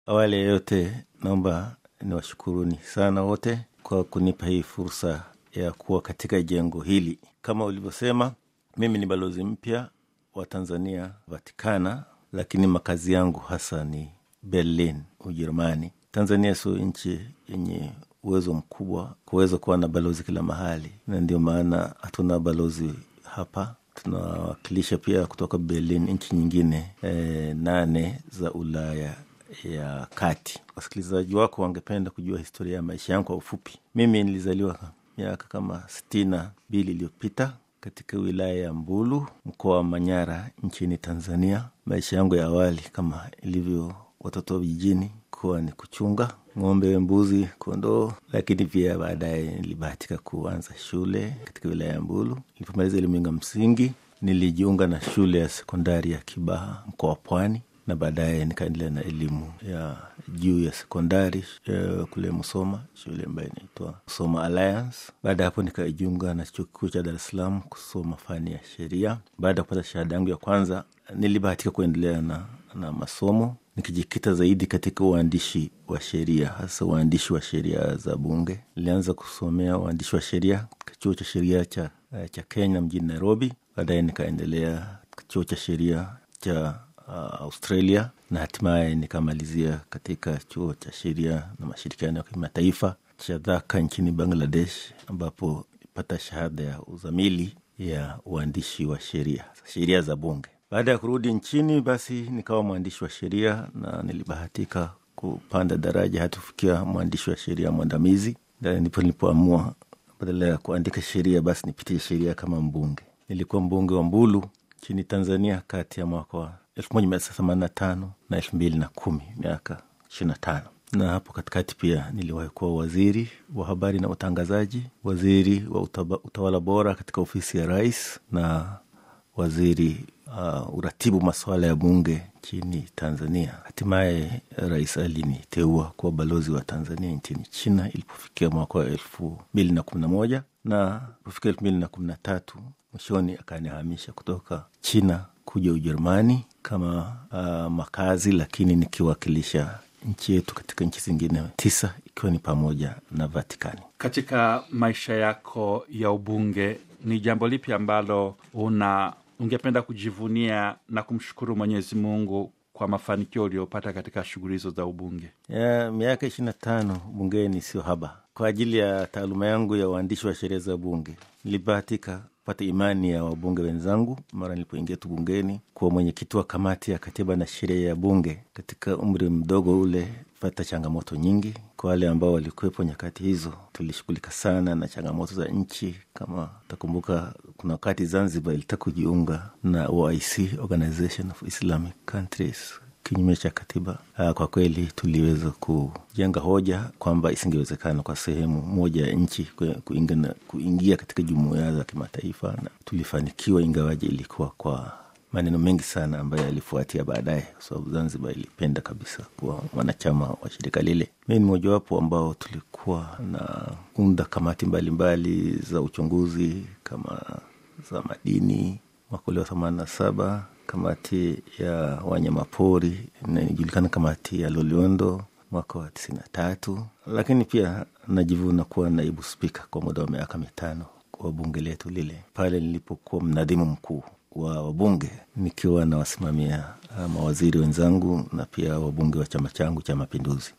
Awali ya yote, naomba niwashukuruni sana wote kwa kunipa hii fursa ya kuwa katika jengo hili. Kama ulivyosema, mimi ni balozi mpya wa Tanzania Vatikana, lakini makazi yangu hasa ni Berlin, Ujerumani. Tanzania sio nchi yenye uwezo mkubwa kuweza kuwa na balozi kila mahali, na ndio maana hatuna balozi hapa. Tunawakilisha pia kutoka Berlin nchi nyingine e, nane za Ulaya ya kati. Wasikilizaji wako wangependa kujua historia ya maisha yangu kwa ufupi. Mimi nilizaliwa miaka kama sitini na mbili iliyopita katika wilaya ya Mbulu, mkoa wa Manyara, nchini Tanzania. Maisha yangu ya awali kama ilivyo watoto wa vijijini kuwa ni kuchunga ng'ombe, mbuzi, kondoo, lakini pia baadaye nilibahatika kuanza shule katika wilaya ya Mbulu. Nilipomaliza elimu yangu ya msingi, nilijiunga na shule ya sekondari ya Kibaha, mkoa wa Pwani, na baadaye nikaendelea na elimu ya juu ya sekondari ya kule Musoma, shule ambayo inaitwa Musoma Alliance. Baada ya hapo nikajiunga na chuo kikuu cha Dar es Salaam kusoma fani ya sheria. Baada ya kupata shahada yangu ya kwanza, nilibahatika kuendelea na, na masomo nikijikita zaidi katika uandishi wa sheria, hasa uandishi wa sheria za Bunge. Nilianza kusomea uandishi wa sheria katika chuo cha sheria cha, cha Kenya mjini Nairobi. Baadaye nikaendelea chuo cha sheria cha uh, Australia na hatimaye nikamalizia katika chuo cha sheria na mashirikiano ya kimataifa cha Dhaka nchini Bangladesh, ambapo nilipata shahada ya uzamili ya uandishi wa sheria sheria za Bunge. Baada ya kurudi nchini, basi nikawa mwandishi wa sheria na nilibahatika kupanda daraja hata kufikia mwandishi wa sheria mwandamizi. Ndipo nilipoamua badala ya kuandika sheria, basi nipitie sheria kama mbunge. Nilikuwa mbunge wa Mbulu nchini Tanzania kati ya mwaka wa elfu moja mia tisa themanini na tano na elfu mbili na kumi miaka ishirini na tano na hapo katikati pia niliwahi kuwa waziri wa habari na utangazaji, waziri wa utaba, utawala bora katika ofisi ya rais na waziri uh, uratibu masuala ya bunge nchini Tanzania. Hatimaye rais aliniteua kuwa balozi wa Tanzania nchini China ilipofikia mwaka wa elfu mbili na kumi na moja na ilipofika elfu mbili na kumi na tatu mwishoni akanihamisha kutoka China kuja Ujerumani kama uh, makazi, lakini nikiwakilisha nchi yetu katika nchi zingine tisa ikiwa ni pamoja na Vatikani. Katika maisha yako ya ubunge, ni jambo lipi ambalo una ungependa kujivunia na kumshukuru Mwenyezi Mungu kwa mafanikio uliopata katika shughuli hizo za ubunge? Ya, miaka ishirini na tano bungeni sio haba. Kwa ajili ya taaluma yangu ya uandishi wa sheria za bunge, nilibahatika kupata imani ya wabunge wenzangu mara nilipoingia tu bungeni kuwa mwenyekiti wa kamati ya katiba na sheria ya bunge. Katika umri mdogo ule pata changamoto nyingi. Kwa wale ambao walikuwepo nyakati hizo, tulishughulika sana na changamoto za nchi. Kama utakumbuka, kuna wakati Zanzibar ilitaka kujiunga na OIC, Organization of Islamic Countries kinyume cha katiba. Kwa kweli tuliweza kujenga hoja kwamba isingewezekana kwa sehemu moja ya nchi kuingia, kuingia katika jumuiya za kimataifa, na tulifanikiwa, ingawaji ilikuwa kwa maneno mengi sana ambayo yalifuatia baadaye, kwa sababu Zanzibar ilipenda kabisa kuwa mwanachama wa shirika lile. Mi ni mojawapo ambao tulikuwa na unda kamati mbalimbali mbali za uchunguzi kama za madini mwaka ule wa themanini na saba kamati ya wanyamapori inajulikana kamati ya Loliondo mwaka wa tisini na tatu, lakini pia najivuna kuwa naibu spika kwa muda wa miaka mitano wa bunge letu lile, pale nilipokuwa mnadhimu mkuu wa wabunge nikiwa nawasimamia mawaziri wenzangu na pia wabunge wa chama changu cha Mapinduzi.